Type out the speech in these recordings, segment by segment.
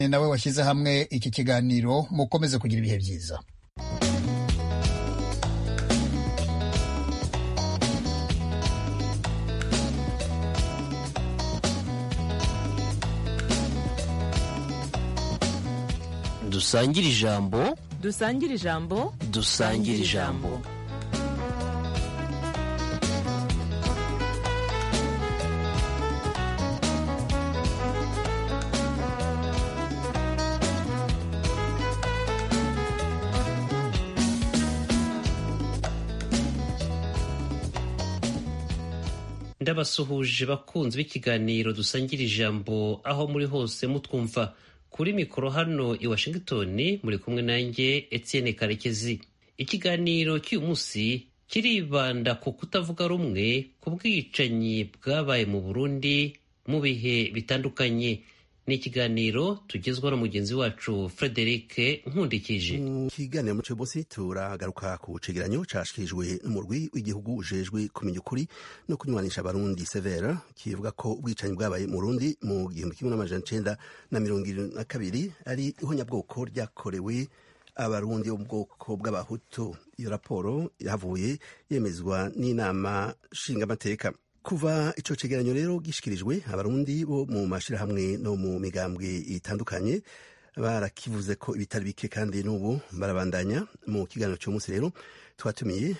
ni nawe washyize hamwe iki kiganiro mukomeze kugira ibihe byiza dusangire ijambo dusangire ijambo dusangire ijambo ndabasuhuje bakunzi b'ikiganiro dusangira ijambo aho muri hose mutwumva kuri mikoro hano i washington muri kumwe nanjye etienne karekezi ikiganiro cy'uyu munsi kiribanda ku kutavuga rumwe ku bwicanyi bwabaye mu burundi mu bihe bitandukanye ni ikiganiro tugezwa na mugenzi wacu frederic nkundikije mu kiganiro muco munsi turagaruka ku cegeranyo cashikirijwe n'umurwi w'igihugu ujejwe kumenya ukuri no kunywanisha abarundi severa kivuga ko ubwicanyi bwabaye mu rundi mu gihumbi kimwe n'amajana icenda na mirongo irindwi na kabiri ari ihonyabwoko ryakorewe abarundi bo mu bwoko bw'abahutu iyo raporo yavuye yemezwa n'inama nshingamateka kuva ico cegeranyo rero gishikirijwe abarundi bo mu mashirahamwe no mu migambwe itandukanye barakivuze ko ibitari bike kandi n'ubu barabandanya mu kiganiro cy'umunsi rero twatumiye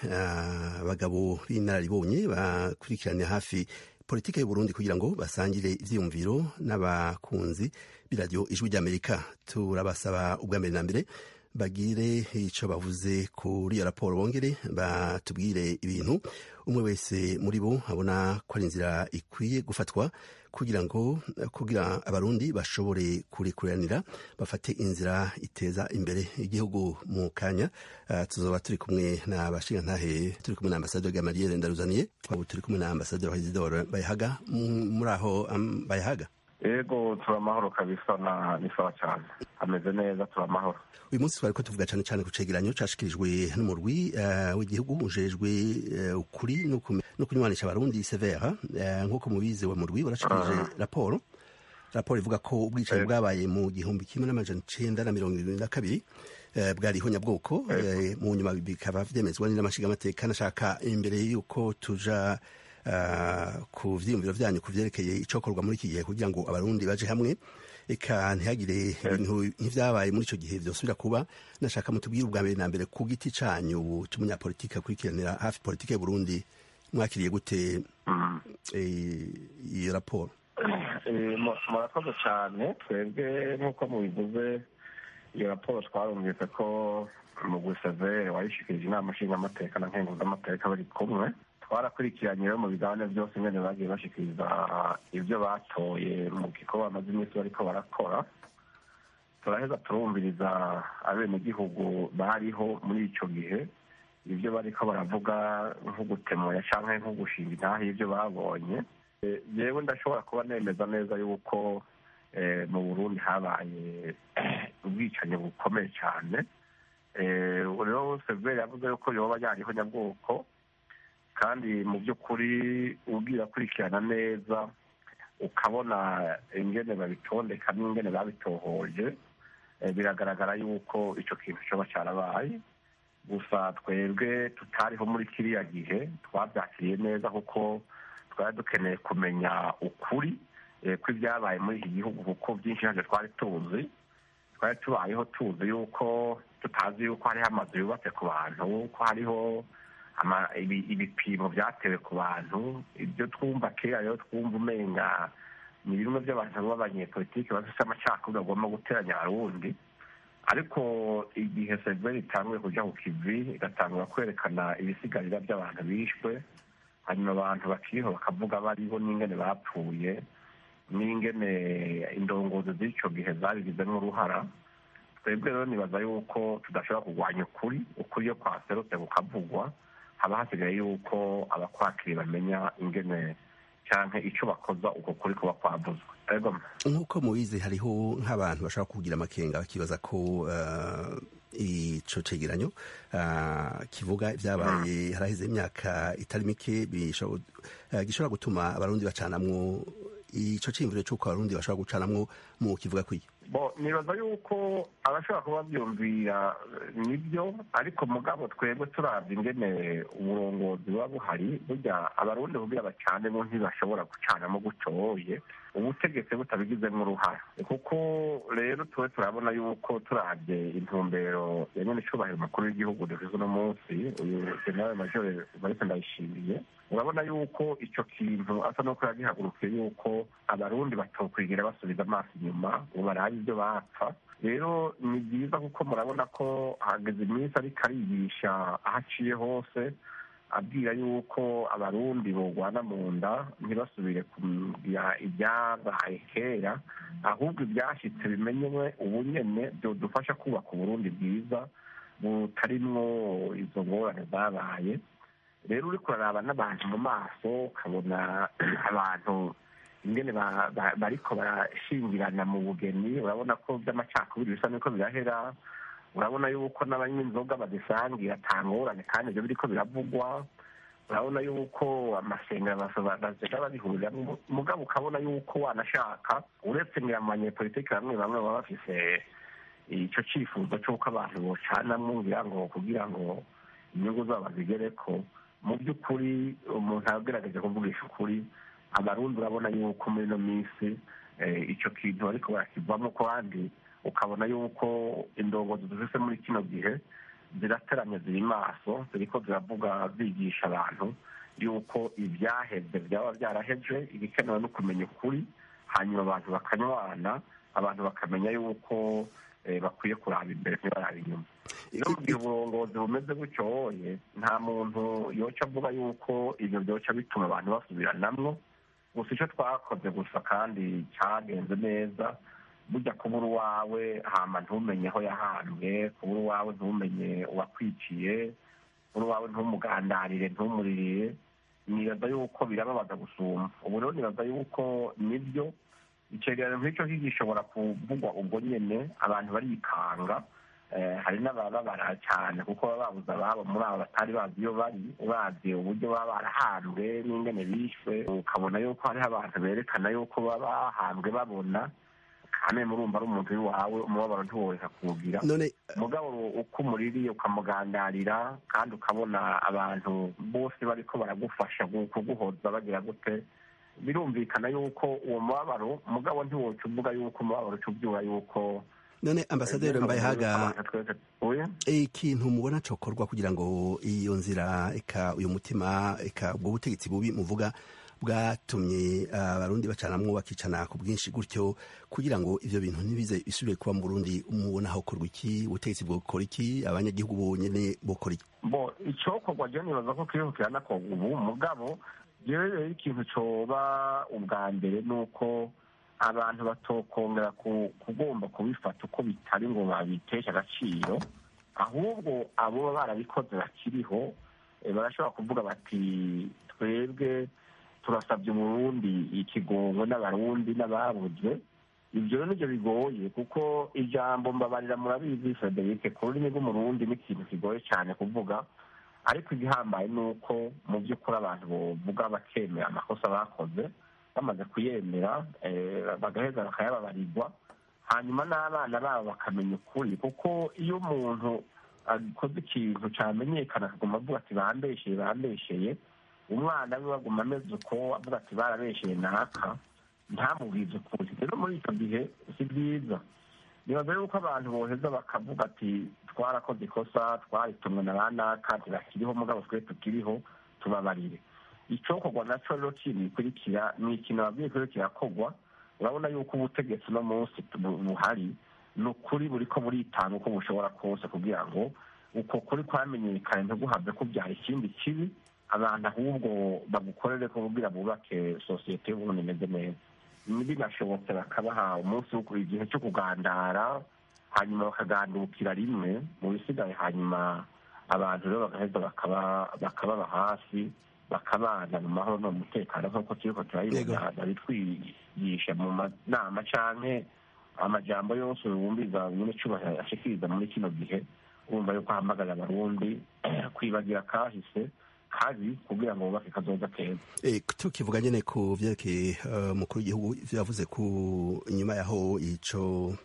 abagabo uh, b'inararibonye bakurikirana hafi politike y'uburundi kugira ngo basangire ivyiyumviro n'abakunzi b'iradiyo ijwi ry'amerika turabasaba ubwa mbere na mbere bagire icyo bavuze kuri iyo raporo bongere batubwire ibintu umwe wese muri bo abona ko ari inzira ikwiye gufatwa kugira ngo kugira abarundi bashobore kurikuranira bafate inzira iteza imbere igihugu mu kanya uh, tuzoba turi kumwe na bashingantahe turi kumwe na ambasaderi gamaliere ndaruzaniye twaba turi kumwe na ambasaderi hezidore bayahaga muri aho um, bayahaga ego turamahoro kabisa na ni sawa cyane ameze neza turamahoro uyu munsi twari ko tuvuga cyane cyane ku cegeranyo cashikirijwe n'umurwi uh, w'igihugu ujejwe uh, ukuri no kunywanisha abarundi severa uh, nk'uko mubizi wa murwi warashikirije uh -huh. raporo raporo ivuga ko ubwicanyi bwabaye mu gihumbi kimwe n'amajana icenda na mirongo irindwi na kabiri uh, bwari ihonyabwoko uh, mu nyuma bikaba vyemezwa n'amashigamateka nashaka imbere y'uko tuja Uh, ku vyiyumviro vyanyu ku vyerekeye icokorwa muri iki gihe kugira ngo abarundi baje hamwe eka ntihagire ibintu nk'ivyabaye muri ico gihe vyosubira kuba nashaka mutubwire ubwa mbere na mbere ku giti canyu c'umunyapolitike akurikiranira hafi politike y'uburundi mwakiriye gute iyo raporo murakoze cane twebwe nk'uko mubivuze iyo raporo twarumvise ko mugwi severe wayishikirije inama nshingamateka na nkenguzamateka bari kumwe twarakurikiranye rero mu biganiro byose nyine bagiye bashikiriza ibyo batoye mu gikorwa bamaze iminsi bariko barakora turaheza turumviriza abenegihugu bariho muri ico gihe ibyo bariko baravuga nko gutemoya canke nko gushinga intahe y'ibyo babonye yewe ndashobora kuba nemeza neza yuko mu burundi habaye ubwicanyi bukomeye cyane rero severi yavuze yuko yoba yariho nyabwoko kandi mu by'ukuri ubwira akurikirana neza ukabona ingene babitondeka n'ingene babitohoje biragaragara yuko icyo kintu cyoba cyarabaye gusa twebwe tutariho muri kiriya gihe twabyakiriye neza kuko twari dukeneye kumenya ukuri kw'ibyabaye muri iki gihugu kuko byinshi ntabyo twari tuzi twari tubayeho tuzi yuko tutazi yuko hariho amazu yubatse ku bantu ko hariho ibipimo byatewe ku bantu ibyo twumva kera rero twumva umenga ni bimwe by'abantu b'abanyepolitiki bafite amacakubiri bagomba guteranya abarundi ariko igihe severi itanguye kujya ku kivi igatangura kwerekana ibisigarira by'abantu bishwe hanyuma abantu bakiriho bakavuga bariho n'ingene bapfuye n'ingene indongozi z'icyo gihe zabigizemo uruhara twebwe rero nibaza yuko tudashobora kurwanya ukuri ukuri iyo kwaserutse kukavugwa haba hasigaye yuko abakwakiri bamenya ingene cyangwa icyo bakoza uko kuri kuba kwavuzwe nk'uko mubizi hariho nk'abantu bashobora kugira amakenga bakibaza ko ico cegeranyo kivuga ibyabaye haraheze imyaka itari mike gishobora gutuma abarundi bacanamwo ico ciyumviro c'uko abarundi bashobora gucanamwo mu kivuga kwiyo bo nibaza yuko abashobora kuba byumvira nibyo ariko mugabo twebwe turabye ingene uburongozi buba buhari burya abarundi kugira bacanemo ntibashobora gucanamo gucoye ubutegetsi butabigizemo uruhara kuko rero tuwe turabona yuko turabye intumbero ya nyene icubahiro umukuru w'igihugu dufise uno munsi uyu generale majore marise ndayishimiye urabona yuko ico kintu asa nuko yagihagurukiye yuko abarundi batokwigira basubiza amaso inyuma ngo barabe ivyo bapfa rero ni byiza kuko murabona ko hageze iminsi ariko arigisha aho aciye hose abwira yuko abarundi bogwana mu nda ntibasubire kugira ibyabaye kera ahubwo ibyashyitse bimenyewe ubu nyene byodufasha kubaka uburundi bwiza butarimwo izo ngorane zabaye rero uriko uraraba n'abantu mu maso ukabona abantu ingene bariko barashingirana mu bugeni urabona ko by'amacakubiri bisa n'uko birahera urabona yuko n'abanywa inzoga bazisangira atangorane kandi ibyo biriko biravugwa urabona yuko amasengero bazega babihuriramwo mugabo ukabona yuko wanashaka uretse ngira mu banyepolitiki bamwe bamwe baba bafise ico cifuzo c'uko abantu bocanamwo ngira ngo kugira ngo inyungu zabo bazigereko mu by'ukuri umuntu agerageje kuvugisha ukuri abarundi urabona yuko muri ino minsi icyo kintu ariko barakivamo kandi ukabona yuko indongozi dufise muri kino gihe zirateramye ziri maso ziriko ziravuga zigisha abantu yuko ibyaheze byaba byaraheze ibikenewe no kumenya ukuri hanyuma abantu bakanywana abantu bakamenya yuko bakwiye kuraba imbere ntibaraba inyuma iyo mu gihe uburongozi bumeze gutyoye nta muntu yoca avuga yuko ibyo byoca bituma abantu basubiranamwo gusa icyo twakoze gusa kandi cyagenze neza burya kubura uwawe hama ntumenye aho yahambwe kubura uwawe ntumenye uwakwiciye kubura uwawe ntumugandarire ntumuririre nibaza yuko birababaza gusumba ubu rero nibaza yuko nibyo icegeranyo nk'icyo gishobora kuvugwa ubwo nyene abantu barikanga hari n'abababara cyane kuko baba babuze ababo muri abo batari bazi iyo bari uravye uburyo baba barahambwe n'ingene bishwe ukabona yuko hariho abantu berekana yuko baba bahambwe babona kandi murumva ari umuntu w'iwawe umubabaro ntiworeka kuwugira mugabo uko umuririye ukamugandarira kandi ukabona abantu bose bariko baragufasha kuguhoza bagira gute birumvikana yuko uwo mubabaro mugabo ntiwoca uvuga yuko umubabaro uca ubyura yuko none ambasaderi mbayehaga ikintu mubona cokorwa kugira ngo iyo nzira eka uyu mutima eka ubwo butegetsi bubi muvuga bwatumye abarundi bacanamwo bakicana ku bwinshi gutyo kugira ngo ivyo bintu ntibize bisubire kuba mu burundi mubona hokorwa iki ubutegetsi bwokora iki abanyagihugu bonyene bokora iki bo icokorwa je nibaza ko kiriho kiranakorwa ubu mugabo jewe rero ikintu coba ubwa mbere ni uko abantu batokongera kugomba kubifata uko bitari ngo babiteshe agaciro ahubwo abo baba barabikoze bakiriho barashobora kuvuga bati twebwe turasabye umurundi ikigongo n'abarundi n'ababuze ibyo rero nibyo bigoye kuko ijambo mbabarira murabizi frederic ku rurimi rw'umurundi ni ikintu kigoye cyane kuvuga ariko igihambaye ni uko mu by'ukuri abantu bovuga bakemera amakosa bakoze bamaze kuyemera bagaheza bakayababarirwa hanyuma n'abana babo bakamenya ukuri kuko iyo umuntu akoze ikintu cyamenyekana akaguma avuga ati bambesheye bambesheye umwana we baguma ameze uko avuga ati barabesheye naka ntamubwize ukuri rero muri icyo gihe si byiza nibaza yuko abantu boheza bakavuga ati twarakoze ikosa twaritumwe na ba naka ntibakiriho mugabo twe tukiriho tubabarire icokorwa naco rero kindi gikurikira ni ikintu ababwiye ko kirakorwa urabona yuko ubutegetsi uno munsi buhari ni ukuri buriko buritanga uko bushobora kose kugira ngo uko kuri kwamenyekane ntiguhave kubyara ikindi kibi abantu ahubwo bagukorere ko kugira bubake sosiyete y'uburundi imeze neza binashobotse bakabaha umunsi igihe cyo kugandara hanyuma bakagandukira rimwe mu bisigaye hanyuma abantu rero bagaheza bakababa hafi bakabana mu mahoro no mu mutekano nk'uko turiko turabibona babitwigisha mu manama canke amajambo yose wumviza nyine cubahiro ashikiriza muri kino gihe urumva yuko ahamagara abarundi kwibagira kahise kabi kugira ngo bubake kazoza keza tukivuga nyene ku vyerekeye umukuru w'igihugu ivyo yavuze ku inyuma yaho ico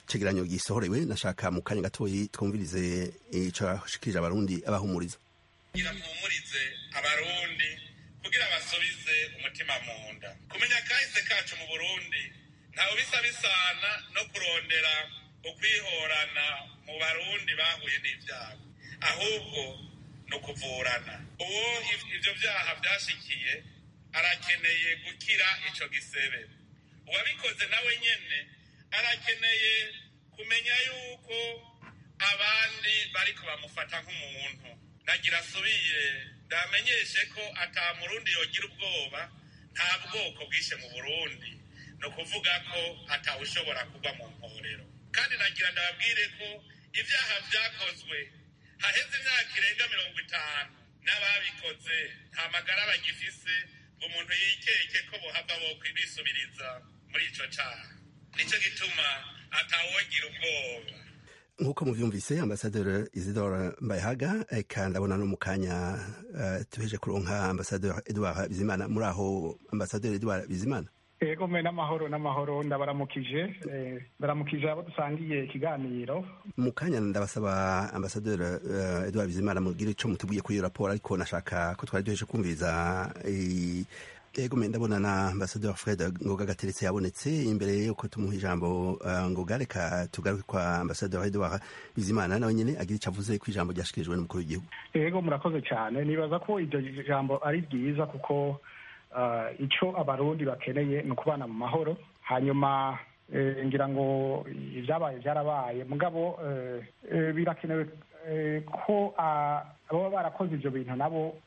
cegeranyo gisohorewe nashaka mu kanya gatoyi twumvirize ico yashikirije abarundi abahumuriza kugira mpumurize abarundi kugira basubize umutima mu nda kumenya kahise kacu mu burundi ntawe bisa bisana no kurondera ukwihorana mu barundi bahuye n'ibyago ahubwo ni ukuvurana uwo ivyo vyaha vyashikiye arakeneye gukira ico gisebe uwabikoze nawe nyene arakeneye kumenya yuko abandi bariko bamufata nk'umuntu nagira asubire ndamenyeshe ko ata murundi yogira ubwoba nta bwoko bwishe mu burundi ni ukuvuga ko atawushobora kugwa mu mporero kandi nagira ndababwire ko ibyaha vyakozwe haheze imyaka irenga mirongo itanu n'ababikoze nta magara bagifise ngo umuntu yikeke ko bohava bokwibisubiriza muri ico caha nico gituma atawogira ubwoba nk'uko muvyumvise ambasaderi isidore mbayahaga eka ndabona no mu kanya uh, tuheje kuronka ambasaderi edouard bizimana muri aho ambasaderi edouard bizimana ego mwe n'amahoro n'amahoro ndabaramukije ndaramukije abo dusangiye ikiganiro mu kanya ndabasaba ambasaderi uh, edouard bizimana mugire ico mutubwiye kuri iyo raporo ariko nashaka ko twari duheje kumviriza ego me ndabona na ambasaderi fred ngoga gateretse yabonetse imbere yuko tumuha ijambo uh, ngoga reka tugaruke kwa ambasaderi edouard bizimana nawe nyene agira ico avuze ku ijambo ryashikirijwe n'umukuru w'igihugu ego murakoze cyane nibaza ko iryo jambo ari ryiza kuko uh, ico abarundi bakeneye ni ukubana mu mahoro hanyuma ngira ngo ibyabaye byarabaye mugabo birakenewe ko ababa barakoze ibyo bintu nabo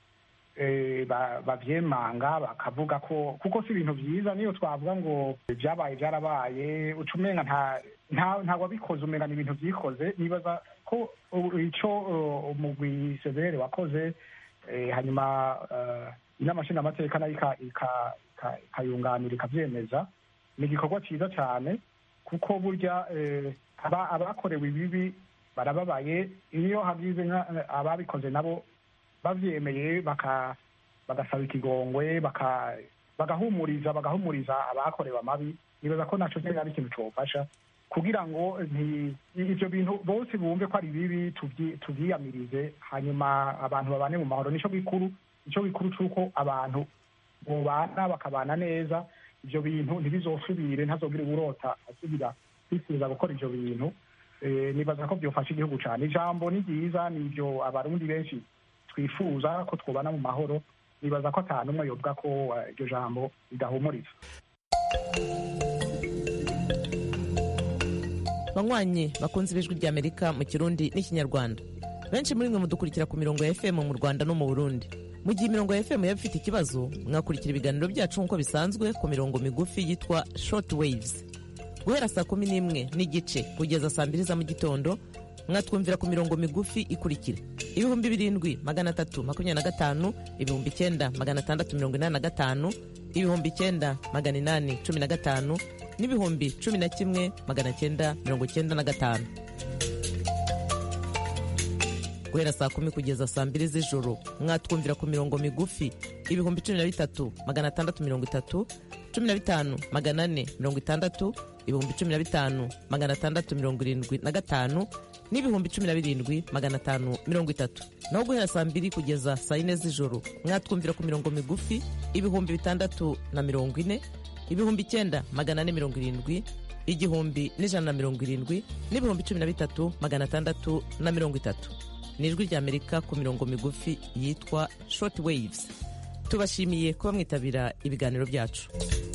bavyemanga bakavuga ko kuko si ibintu vyiza niyo twavuga ngo vyabaye vyarabaye uca umenga nta wabikoze umenga ni ibintu vyikoze nibaza ko ico umugwi severe wakoze hanyuma inama nshingamateka nayo ikayunganira ikavyemeza ni igikorwa ciza cane kuko burya abakorewe ibibi barababaye iyo hagize ababikoze nabo bavyemeye bagasaba ikigongwe bagahumuriza bagahumuriza abakorewe amabi nibaza ko naco nyene ari ikintu cofasha kugira ngo ivyo bintu bose bumve ko ari bibi tuvyiyamirize hanyuma abantu babane mu mahoro nico gikuru nico gikuru c'uko abantu bobana bakabana neza ivyo bintu ntibizosubire ntazogire uburota asubira kwifuza gukora ivyo bintu nibaza ko vyofasha igihugu cane ijambo ni ryiza nivyo abarundi benshi twifuza ko twubana mu mahoro nibaza ko ata n'umwe yovuga ko iryo jambo ridahumuriza banywanyi bakunze ibijwi ry'amerika mu kirundi n'ikinyarwanda benshi muri mwe mudukurikira ku mirongo ya fm mu rwanda no mu burundi mu gihe imirongo ya fm yaba ifite ikibazo mwakurikira ibiganiro byacu nk'uko bisanzwe ku mirongo migufi yitwa short waves guhera saa kumi n'imwe n'igice kugeza saa mbiri za mu gitondo mwatwumvira ku mirongo migufi ikurikira ibihumbi birindwi magana atatu makumyabiri na gatanu ibihumbi icyenda magana atandatu mirongo inani na gatanu ibihumbi icyenda magana inani cumi na gatanu n'ibihumbi cumi na kimwe magana cyenda mirongo cyenda na gatanu guhera saa kumi kugeza saa mbiri z'ijoro mwatwumvira ku mirongo migufi ibihumbi cumi na bitatu magana atandatu mirongo itatu cumi na bitanu magana ane mirongo itandatu ibihumbi cumi na bitanu magana atandatu mirongo irindwi na gatanu n'ibihumbi cumi na birindwi magana atanu mirongo itatu naho guhera saa mbiri kugeza saa yine z'ijoro mwatwumvira ku mirongo migufi ibihumbi bitandatu na mirongo ine ibihumbi icyenda magana ane mirongo irindwi igihumbi n'ijana na mirongo irindwi n'ibihumbi cumi na bitatu magana atandatu na mirongo itatu ni ijwi ry'amerika ku mirongo migufi yitwa short waves tubashimiye kuba mwitabira ibiganiro byacu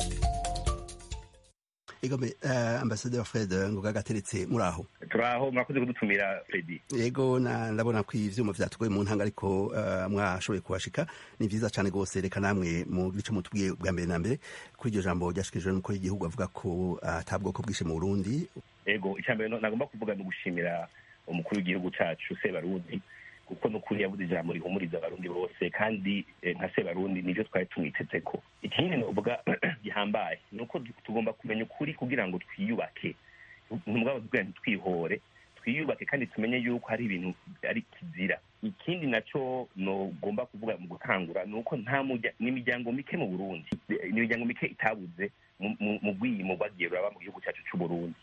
egome uh, ambasaderi fred ngoga gateretse muri aho turaho mwakoze kudutumira fredi yego ndabona ko ivyuma vyatugoye mu ntanga ariko uh, mwashoboye kuhashika ni vyiza cane gose reka namwe mu gice mutubwiye bwa mbere na mbere kuri iryo jambo ryashikirijwe n'umukuru w'igihugu avuga ko ata uh, bwoko bwishe mu burundi ego icya mbere nagomba kuvuga ni ugushimira umukuru w'igihugu cacu sebarundi kuko nukuri yavuze ijambo rihumuriza abarundi bose kandi nka sebarundi nivyo twari tumwitezeko ikindi novuga gihambaye ni uko tugomba kumenya ukuri kugira ngo twiyubake ntubwabo tubwira ntitwihore twiyubake kandi tumenye yuko hari ibintu ari kizira ikindi naco nogomba kuvuga mu gutangura ni uko nta n'imiryango mike mu burundi n'imiryango mike itabuze mu bwiyimo bwagiye buraba mu gihugu cyacu c'uburundi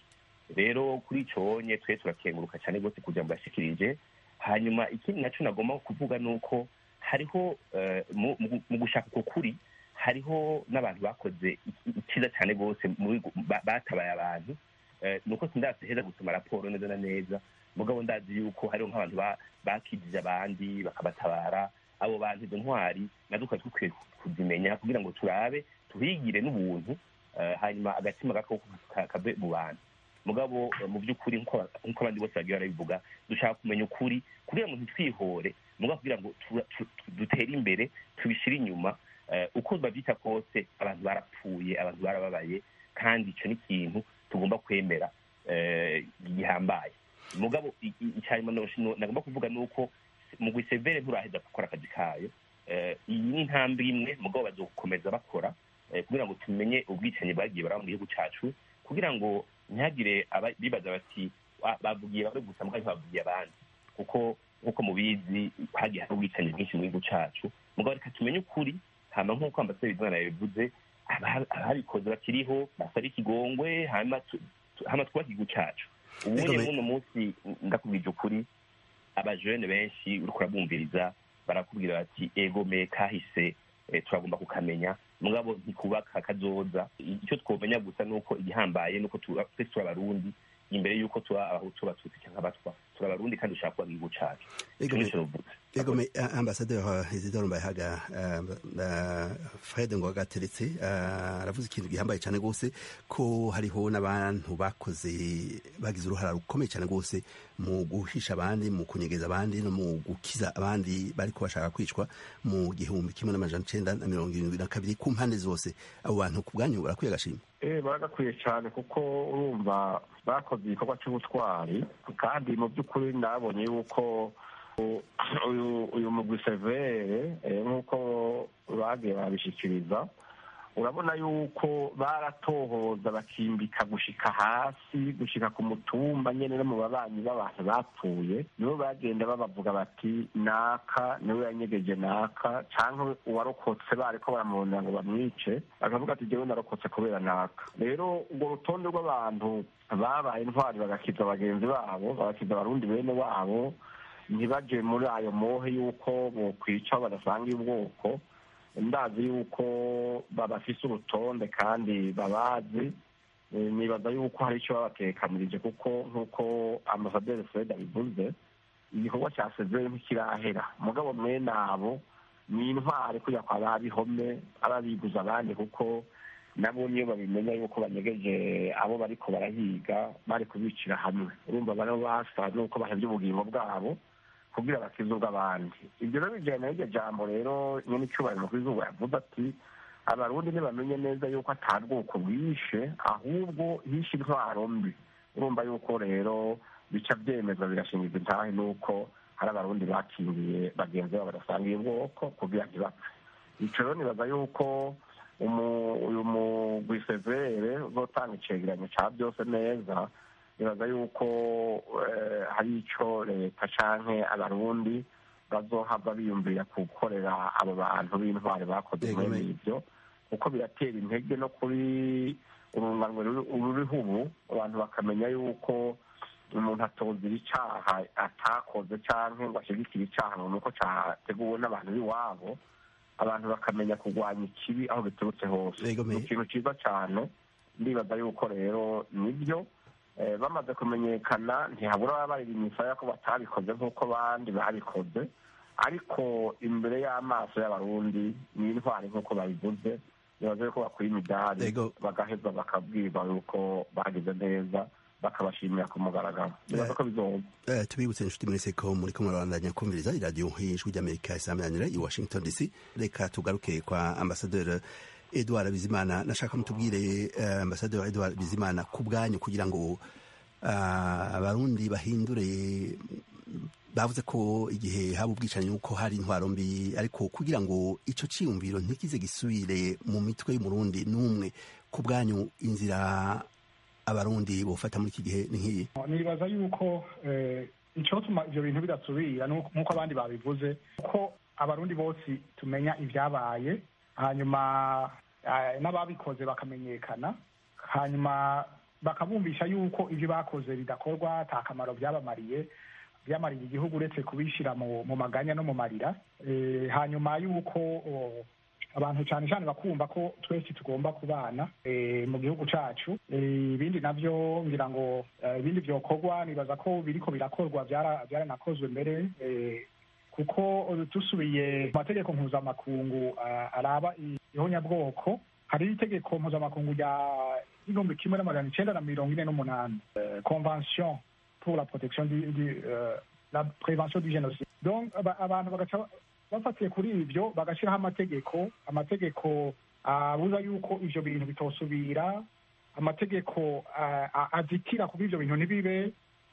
rero kuri icyo nye twe turakenguruka cyane rwose kugira ngo yashikirije hanyuma ikindi nacyo nagomba kuvuga ni uko hariho mu gushaka uko kuri hariho n'abantu bakoze icyiza cyane rwose batabaye abantu ni uko sindazi heza gusoma raporo neza na neza mugabo ndazi yuko hariho nk'abantu bakijije abandi bakabatabara abo bantu izo ntwari nazo twari dukwiye kuzimenya kugira ngo turabe tuhigire n'ubuntu hanyuma agatima gako kave mu bantu mugabo mu by'ukuri nk'uko abandi bose bagiye barabivuga dushaka kumenya ukuri kugira ngo ntitwihore mugabo kugira ngo dutere imbere tubishyire inyuma uko babyita kose abantu barapfuye abantu barababaye kandi icyo ni ikintu tugomba kwemera gihambaye mugabo icyanyuma nagomba kuvuga ni uko mu gusevere nturaheza gukora akazi kayo iyi ni intambwe imwe mugabo bazokomeza bakora kugira ngo tumenye ubwicanyi bwagiye baraba mu gihugu cyacu kugira ngo ntihagire bibaza bati bavugiye bamwe gusa mbwa ntibavugiye abandi kuko nk'uko mubizi hagiye hari ubwicanyi bwinshi mu gihugu cyacu mugabo reka tumenye ukuri hama nk'uko ambasaderi bizimana yabivuze ababikoze bakiriho basaba ikigongwe hama twubake igihugu cyacu ubundi muno munsi ndakubwije ukuri abajene benshi uriko urabumviriza barakubwira bati egome kahise turagomba kukamenya mugabo ntikubaka kazoza icyo twomenya gusa ni uko igihambaye ni uko twese turi abarundi imbere y'uko tuba abahutu abatutsi cyangwa abatwa turi abarundi kandi dushaka kuba igihugu cyacu egome ambasaderi isidoro mbayahaga fred ngo agateretse aravuze ikintu gihambaye cyane rwose ko hariho n'abantu bakoze bagize uruhara rukomeye cyane rwose mu guhisha abandi mu kunyegeza abandi no mu gukiza abandi bari bashaka kwicwa mu gihumbi kimwe n'amajana icenda na mirongo irindwi na kabiri ku mpande zose abo bantu ku bwanyu barakwiye agashima eh baragakwiye cyane kuko urumva bakoze igikorwa cy'ubutwari kandi mu by'ukuri nabonye yuko uyu mugwi severe nk'uko bagiye babishyikiriza urabona yuko baratohoza bakimbika gushika hasi gushika ku mutumba nyene no mu babanyi b'abantu bapfuye nibo bagenda babavuga bati naka niwe yanyegeje naka canke uwarokotse bariko baramurondera ngo bamwice bakavuga ati jewe narokotse kubera naka rero urwo rutonde rw'abantu babaye intwari bagakiza bagenzi babo bagakiza abarundi bene wabo ntibaje muri ayo mohe y'uko bokwica badasangiye ubwoko ndazi yuko babafise urutonde kandi babazi nibaza yuko hari icyo babatekanirije kuko nk'uko ambasaderi fred abivuze igikorwa cya sezeri ntikirahera mugabo mwene abo ni intwari kujya kwa babihome ababiguza abandi kuko nabo niyo babimenya yuko banyegeje abo bariko barahiga bari kubicira hamwe urumva bano basa nuko bahevye ubugingo bwabo kugira bakize ubw'abandi ibyo rero bijyana n'iryo jambo rero nyine icyubahiro mu kwizuba yavuze ati abarundi ntibamenye neza yuko atari ubwoko bwishe ahubwo hishe intwaro mbi urumva yuko rero bica byemezwa birashingiza intahe nuko hari abarundi bakingiye bagenzi babo badasangiye ubwoko kugira ntibapfe ico rero nibaza yuko uyu mugwi severe uzotanga icegeranyo ca byose neza nibaza yuko hari icyo leta canke abarundi bazohava biyumvira gukorera abo bantu b'intwari bakoze mwene ibyo kuko biratera intege no kuri urunganwe ruriho ubu abantu bakamenya yuko umuntu atozira icaha atakoze canke ngo ashigikire icaha ngo nuko categuwe n'abantu b'iwabo abantu bakamenya kurwanya ikibi aho biturutse hose ni ikintu ciza cane ndibaza yuko rero nibyo bamaze kumenyekana ntihabura baba barira imisaya ko batabikoze nk'uko abandi babikoze ariko imbere y'amaso y'abarundi ni intwari nk'uko babivuze nibaze ko bakwiye imidari bagaheza bakabwirwa yuko bagize neza bakabashimira ku mugaragaro nibaza ko bizoba tubibutse inshuti muri seko muri kumwe barandanya kumviriza iradiyo ijwi ry'amerika isamiranyira i washington dc reka tugaruke kwa ambasaderi edouard bizimana nashaka mutubwire uh, ambasaderi edouard bizimana ku bwanyu kugira ngo uh, abarundi bahindure bavuze ko igihe haba ubwicanyi nuko hari intwaro mbi ariko kugira ngo ico ciyumviro ntikize gisubire mu mitwe y'umurundi n'umwe ku bwanyu inzira abarundi bofata muri iki gihe ni nk'iyi nibaza yuko icotuma ivyo bintu bidasubira nk'uko abandi babivuze ko abarundi bose tumenya ivyabaye hanyuma n'ababikoze bakamenyekana hanyuma bakabumvisha yuko ibyo bakoze bidakorwa ata kamaro byabamariye byamariye igihugu uretse kubishyira mu mu maganya no mu marira Eh, hanyuma yuko oh, abantu cyane cyane bakumva ko twese tugomba kubana eh, mu gihugu cyacu Eh, ibindi nabyo ngira ngo eh, ibindi byokorwa nibaza ko biriko birakorwa byara- byaranakozwe mbere eh, kuko eh, dusubiye mu mategeko mpuzamakungu ah, araba ihonyabwoko hari itegeko mpuzamakungu rya igihumbi kimwe n'amajana icenda na mirongo ine n'umunani Eh, convention pour la protection du, du, euh, la prévention du génocide donc aba- abantu bagaca bafatiye kuri ibyo bagashyiraho amategeko amategeko abuza yuko ivyo bintu bitosubira amategeko ah, ah, azitira kuba ivyo bintu ntibibe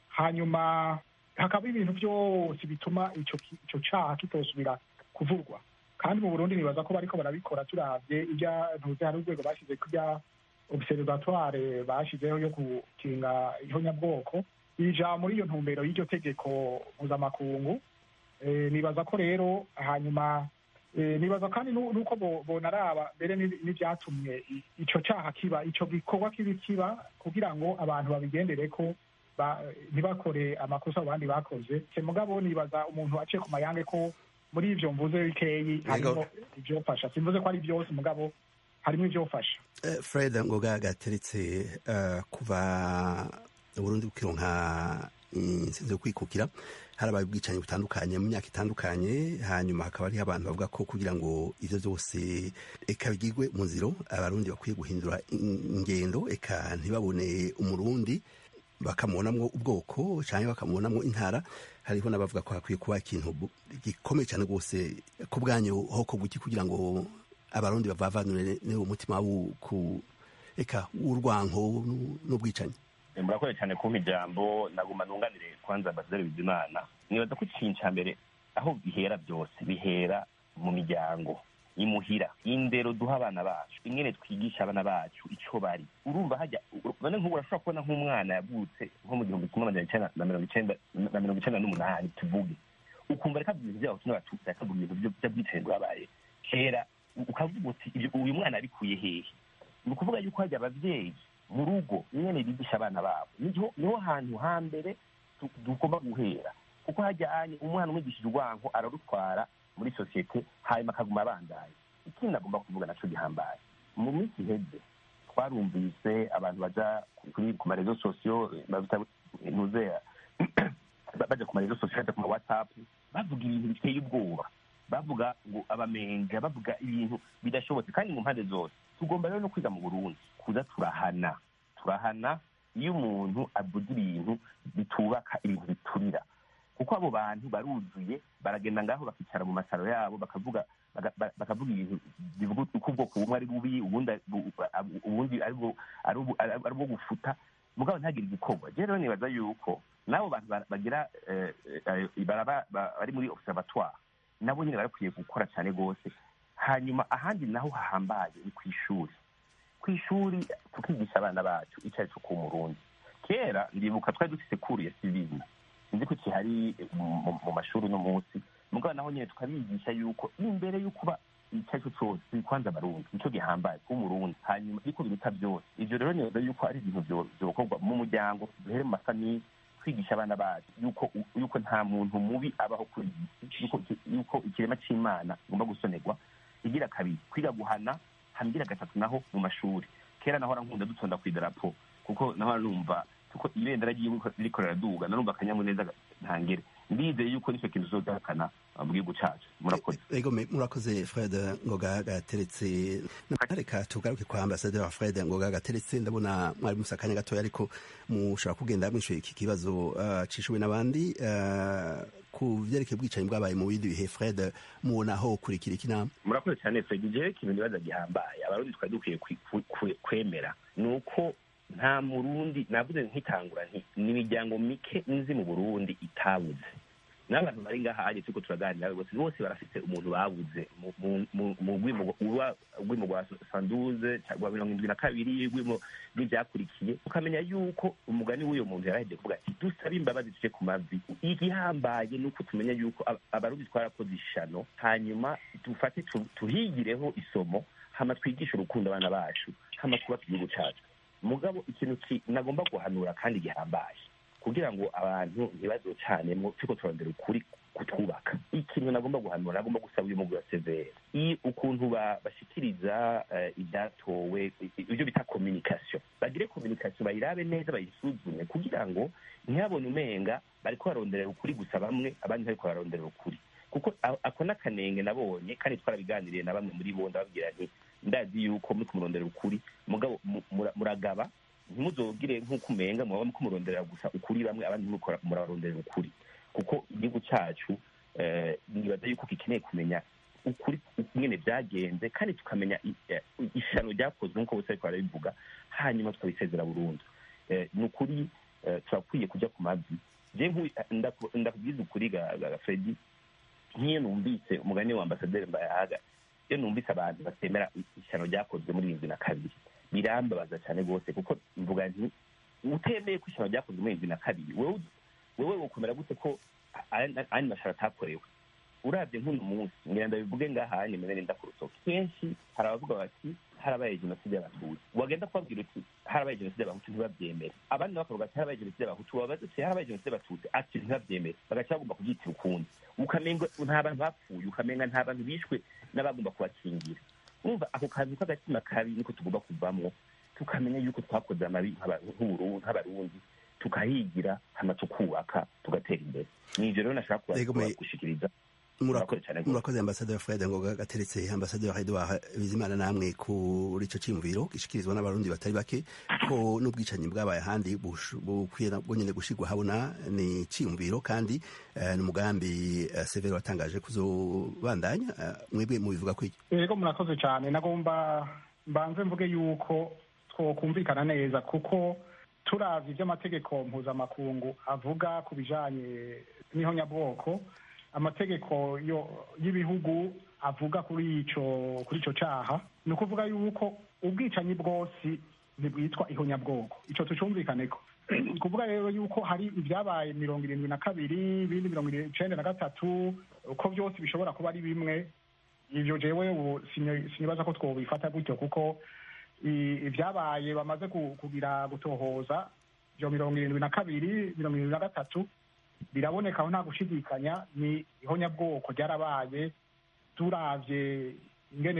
hanyuma hakaba ibintu byose bituma ico ki- ico caha kitosubira kuvurwa kandi mu burundi nibaza ko bariko barabikora turavye ibya ntuze hari urwego bashyize kurya observatoire bashizeho yo gukinga ihonyabwoko ija muri iyo ntumbero y'iryo tegeko mpuzamakungu Eh, nibaza ko rero hanyuma eh, nibaza kandi nu- nuko bo- bonaraba mbere n'i- n'ivyatumye i- ico caha kiba ico gikorwa kibi kiba kugira ngo abantu babigendere ko ba- ntibakore amakosa abandi bakoze se mugabo nibaza umuntu aciye ku mayange ko muri ivyo mvuze bikeyi harimo ivyofasha simvuze ko ari byose mugabo harimo ivyofasha Eh, fred ngoga gateretse eh, kuva uburundi bukironka intsinzi yo kwikukira harabaye ubwicanyi butandukanye mu myaka itandukanye hanyuma hakaba hariho abantu bavuga ko kugira ngo ivyo vyose eka bigirwe mu nziro abarundi bakwiye guhindura in- ingendo eka ntibabone umurundi bakamubonamwo ubwoko cyangwa bakamubonamwo intara hariho n'abavuga ko hakwiye kuba ikintu bu- gikomeye cyane rwose ku bwanyu hoko guki kugira ngo abarundi bavavanure n'uwo mutima w'uku eka w'urwanko n'u- n'ubwicanyi murakoze cyane kumpa ijambo naguma nunganire kwanza ambasaderi bizimana nibaza ko ikintu cya mbere aho bihera byose bihera mu miryango imuhira indero duha abana bacu ingene twigisha abana bacu icyo bari urumva hajya none nk'ubu urashobora kubona nk'umwana yavutse nko mu gihumbi kimwe amajana icenda na mirongo icenda na mirongo icenda n'umunani tuvuge ukumva reka ibintu by'abatutsi n'abatutsi akavuga ibintu byo- by'ubwicanyi bwabaye kera ukavuga uti "Ibyo- uyu mwana abikuye hehe ni ukuvuga yuko hajya ababyeyi mu rugo nyene bigisha abana babo niho niho hantu hambere tu- tugomba guhera kuko hajyanye umwana umwigishije urwanko ararutwara muri sosiyete hanyuma akaguma abandaye ikindi nagomba kuvuga naco gihambaye mu minsi iheze twarumvise abantu baja kuri ku marezo sosiyo babita ntuzeya baja ku marezo sosiyo baja ku ma whatsapp bavuga ibintu biteye ubwoba bavuga ngo abamenga bavuga ibintu bidashobotse kandi mu mpande zose tugomba rero no kwiga mu burundi kuza turahana turahana iyo umuntu avuga ibintu bitubaka ibintu biturira kuko abo bantu baruzuye baragenda ngaho bakicara mu masaro yabo bakavuga baga- ba- bakavuga ibintu bivuga uko ubwoko bumwe ari bubi ubundi ari bu- bu- ubundi ari bwo- ari ubu- ari- ari ubwo gufuta mugabo ntagire igikorwa je rero nibaza yuko n'abo bantu ba- bagira eh, eh, baraba- ba- bari muri observatoire nabo nyine barakwiye gukora cyane rwose hanyuma ahandi naho hahambaye ni ku ishuri ku ishuri tukigisha abana bacu icyo ari cyo ku murundi kera ndibuka twari dufite kuru ya sivili sinzi ko kihari mu- mu- mu mashuri uno munsi mugabo naho nyine tukabigisha yuko imbere yo kuba icyo ari cyo cyose kwanza abarundi nicyo gihambaye kuba umurundi hanyuma ariko biruta byose ibyo rero nibaza yuko ari ibintu byo- byokorwa mu muryango duhere mu mafamiye kwigisha abana bacu yuko yuko nta muntu mubi abaho kuri iyi si yuko yuko ikirema cy'imana kigomba gusonerwa igira kabiri kwiga guhana hambira gatatu naho mu mashuri kera nahora nkunda dutonda ku idarapo kuko nahora numva kuko ibendera ry'igihugu ririko riraduga narumva akanyamuneza ntangere ndizeye yuko nicyo kintu tuzodahakana mu gihugu cacu murakoze ego me- murakoze fred ngoga gateretse reka tugaruke kwa ambasaderi wa fred ngoga gateretse ndabona mwari musa akanya gatoya ariko mushobora kugenda mwishuye iki kibazo uh, cishuwe n'abandi uh, ku vyerekeye ubwicanyi bwabaye mu bindi bihe fred mubona aho kurikira iki nama murakoze cyane fred jewe ikintu nibaza gihambaye abarundi twari dukwiye kwi- kwi- kwi- kwemera ni uko nta murundi navuze nkitangura nti ni imiryango mike nzi mu burundi itabuze n'abantu bari ngaha aje turiko turaganira bose bose barafite umuntu babuze mu- mu- mu- mu rwimo rwa- rwimo rwa sanduze cyangwa mirongo indwi na kabiri rwimo rw'ivyakurikiye ukamenya yuko umugani w'uyo muntu yaraheje kuvuga ati dusabe imbabazi tuje ku mavi igihambaye ni uko tumenya yuko aba- abarundi twarakoze ishano hanyuma dufate tu- tuhigireho isomo hama twigishe urukundo abana bacu hama twubake igihugu cacu mugabo ikintu nagomba guhanura kandi gihambaye kugira ngo abantu ntibazocanemo turiko turondera ukuri kutwubaka ikintu nagomba guhanura nagomba gusaba uyu mugwi wa severe ukuntu bashikiriza ibyatowe ibyo bita communication bagire communication bayirabe neza bayisuzume kugira ngo ntihabone umenga bariko baronderera ukuri gusa bamwe abandi bariko baronderera ukuri kuko ako n'akanenge nabonye kandi twarabiganiriye na bamwe muri bo ndababwira nti ndazi yuko muri kumurondera ukuri mugabo muragaba ntimuzogire nk'uko umenga muba muko murondera gusa ukuri bamwe abandi muraronderera ukuri kuko igihugu cyacu nibaza yuko gikeneye kumenya ukuri nyine byagenze kandi tukamenya ishano ryakozwe nk'uko bose ariko barabivuga hanyuma tukabisezera burundu ni ukuri turakwiye kujya ku mavi ndakubwiza ukuri ga fredi nk'iyo numvise umugani wa ambasaderi mbayahaga iyo numvise abantu batemera ishyano ryakozwe muri irindwi na kabiri birambabaza cyane rwose kuko mvuga nti utemeye ko ishyano ryakozwe muri irindwi na kabiri wowe wokomera gute ko andi mashara atakorewe urabye nk'uno munsi ngira ndabivuge ngaha nimero nenda ku rutoki kenshi hari abavuga bati harabaye jenoside y'abatutsi wagenda kubabwira uti harabaye jenoside y'abahutu ntibabyemere abandi bakavuga ati harabaye jenoside y'abahutu wabaza uti harabaye jenoside y'abatutsi ati ntibabyemere bagaca bagomba kubyitira ukundi ukamenga nta bantu bapfuye ukamenga nta bantu bishwe n'abagomba kubakingira urumva ako kantu k'agatima kabi niko tugomba kuvamwo tukamenya yuko twakoze amabi nk'abarundi tukahigira hama tukubaka tugatera imbere ni ivyo rero nashaka gushikiriza murakoze ambasaderi fred ngoga gateretse ambasaderi edouard bizimana namwe kuri ico ciyumviro gishikirizwa n'abarundi batari bake ko n'ubwicanyi bwabaye ahandi bukwiye bwonyene gushirwa habona ni ciyumviro kandi ni umugambi severo watangaje kuzobandanya mwebwe mubivuga ko yego murakoze cyane nagomba mbanze mvuge yuko twokumvikana neza kuko turavye ivy'amategeko mpuzamakungu avuga ku bijanye n'ihonyabwoko amategeko y'ibihugu avuga kuri ico kuri ico caha ni ukuvuga yuko ubwicanyi bwose ntibwitwa ihonyabwoko ico tucumvikaneko ni ukuvuga rero yuko hari ibyabaye mirongo irindwi na kabiri ibindi mirongo icenda na gatatu uko byose bishobora kuba ari bimwe ivyo jewe ubu sinibaza ko twobifata gutyo kuko ibyabaye bamaze kugira gutohoza ivyo mirongo irindwi na kabiri mirongo irindwi na gatatu biraboneka aho nta gushidikanya ni ihonyabwoko ryarabaye turavye ingene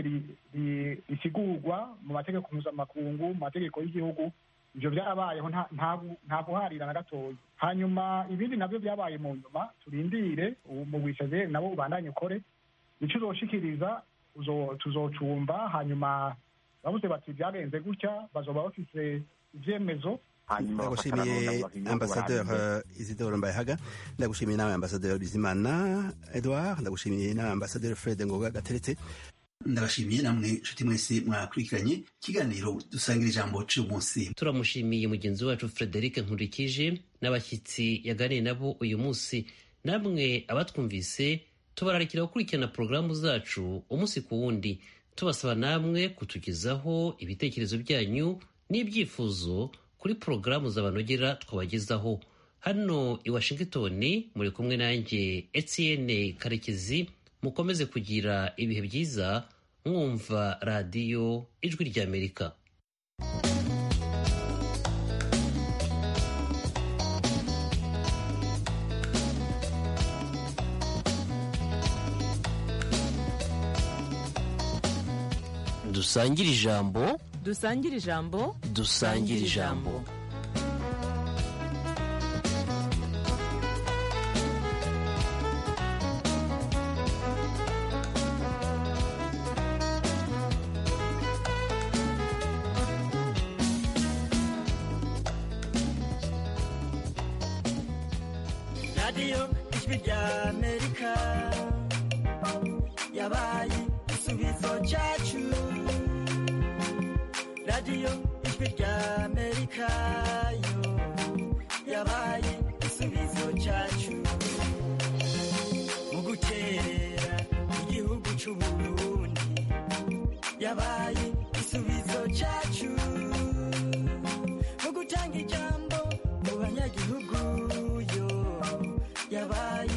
risigurwa mu mategeko mpuzamakungu mu mategeko y'igihugu ivyo vyarabayeho nta guharira na gatoya hanyuma ibindi navyo vyabaye mu nyuma turindire mu bwisezeri nabo ubandanye ukore ico uzoshikiriza tuzocumva hanyuma bavuze bati vyagenze gutya bazoba bafise ivyemezo ndagushimiye ambasaderi isidore mbayehaga ndagushimiye nawe ambasaderi bizimana edouard ndagushimiye nawe ambasaderi fred ngoga gateretse ndabashimiye namwe nshuti mwese mwakurikiranye ikiganiro dusangira ijambo cy'uyu munsi turamushimiye mugenzi wacu frederic nkurikije n'abashyitsi yaganiye nabo uyu munsi namwe abatwumvise tubararikira gukurikirana porogaramu zacu umunsi ku wundi tubasaba namwe kutugezaho ibitekerezo byanyu n'ibyifuzo kuri porogaramu zabanogera twabagezaho hano i washington muri kumwe nanjye etienne karekezi mukomeze kugira ibihe byiza mwumva radiyo ijwi ry'amerika dusangire ijambo dusangire ijambo dusangire ijambo radiyo ijwi ry'amerika yabaye igisubizo cyacu radiyo ijwi ry'amerika yo yabaye igisubizo cyacu mu gukerera igihugu cy'uburundi yabaye igisubizo cyacu mu gutanga ijambo mu banyagihugu yo yabaye